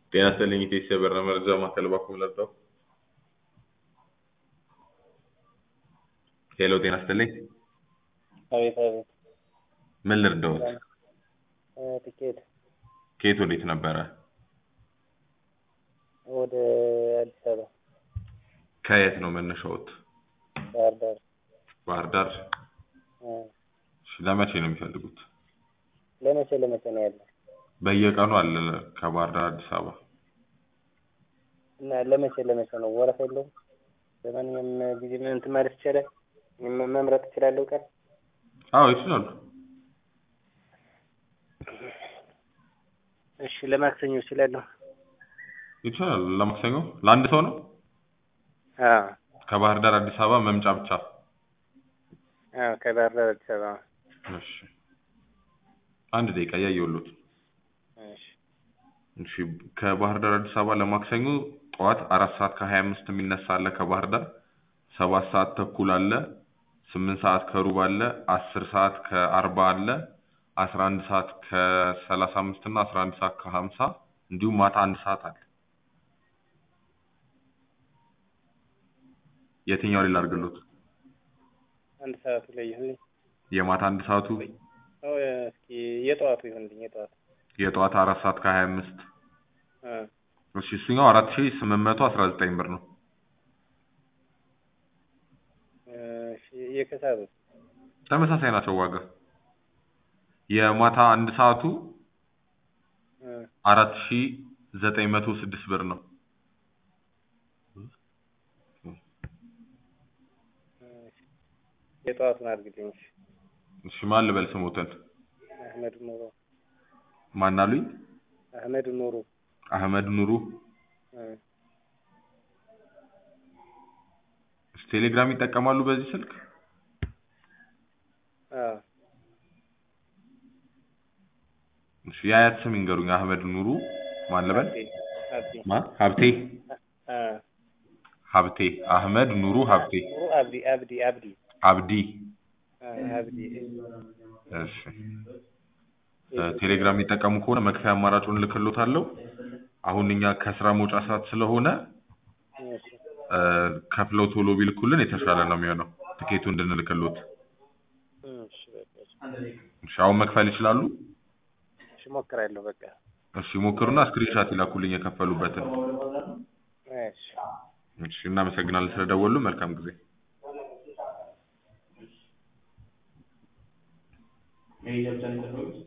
ጤና ይስጥልኝ ኢቴስ የበራ መረጃ ማዕከል በኩል ለርዳው። ሄሎ ጤና ይስጥልኝ። አቤት አቤት። ምን ልርዳዎት? እ ትኬት ከየት ወዴት ነበረ? ወደ አዲስ አበባ ከየት ነው መነሻዎት? ባህር ዳር ባህር ዳር። እ እሺ፣ ለመቼ ነው የሚፈልጉት? ለመቼ ለመቼ ነው ያለው? በየቀኑ አለ ከባህር ዳር አዲስ አበባ። እና ለመቼ ለመቼ ነው? ወረፋ የለውም? በማንኛውም ጊዜ ምን እንትን ማለት ይቻላል? መ- መምረጥ እችላለሁ ቀን? አዎ ይችላሉ። እሺ ለማክሰኞ እችላለሁ? ይችላሉ። ለማክሰኞ ለአንድ ሰው ነው? አዎ ከባህር ዳር አዲስ አበባ መምጫ ብቻ። አዎ ከባህር ዳር አዲስ አበባ። እሺ፣ አንድ ደቂቃ እያየሁሎት። እሺ እሺ ከባህር ዳር አዲስ አበባ ለማክሰኞ ጠዋት አራት ሰዓት ከሀያ አምስት የሚነሳ አለ ከባህር ዳር ሰባት ሰዓት ተኩል አለ ስምንት ሰዓት ከሩብ አለ አስር ሰዓት ከአርባ አለ አስራ አንድ ሰዓት ከሰላሳ አምስት እና አስራ አንድ ሰዓት ከሀምሳ እንዲሁም ማታ አንድ ሰዓት አለ የትኛው ሌላ አድርግሎት አንድ ሰዓቱ ላይ ይሁንልኝ። የማታ አንድ ሰዓቱ አዎ እስኪ የጠዋቱ ይሁንልኝ የጠዋቱ። የጠዋት አራት ሰዓት ከሀያ አምስት እ እሺ እሱኛው አራት ሺ ስምንት መቶ አስራ ዘጠኝ ብር ነው እሺ የከሰዓቱ ተመሳሳይ ናቸው ዋጋ የማታ አንድ ሰዓቱ እ አራት ሺ ዘጠኝ መቶ ስድስት ብር ነው እሺ የጠዋቱን አድርግልኝ። እሺ እሺ ማን ልበል ስሞትን አህመድ ኑሩ ማን አሉኝ አህመድ ኑሩ አህመድ ኑሩ እ እሺ ቴሌግራም ይጠቀማሉ በዚህ ስልክ አዎ እሺ የአያት ስም ይንገሩኝ አህመድ ኑሩ ማን ልበል አብዲ አብዲ ማን ሀብቴ አ ሀብቴ አህመድ ኑሩ ሀብቴ ኑሩ አብዲ አብዲ አብዲ አብዲ አ አብዲ እሺ እ ቴሌግራም የሚጠቀሙ ከሆነ መክፈያ አማራጩን እልክሎታለሁ አሁን እኛ ከስራ መውጫ ሰዓት ስለሆነ እሺ እ ከፍለው ቶሎ ቢልኩልን የተሻለ ነው የሚሆነው ትኬቱ እንድንልክሎት እሺ በቃ እሺ እሺ አሁን መክፈል ይችላሉ እሺ እሞክራለሁ በቃ እሺ ሞክሩና ስክሪንሻት ይላኩልኝ የከፈሉበትን እሺ እሺ እናመሰግናለን ስለደወሉ መልካም ጊዜ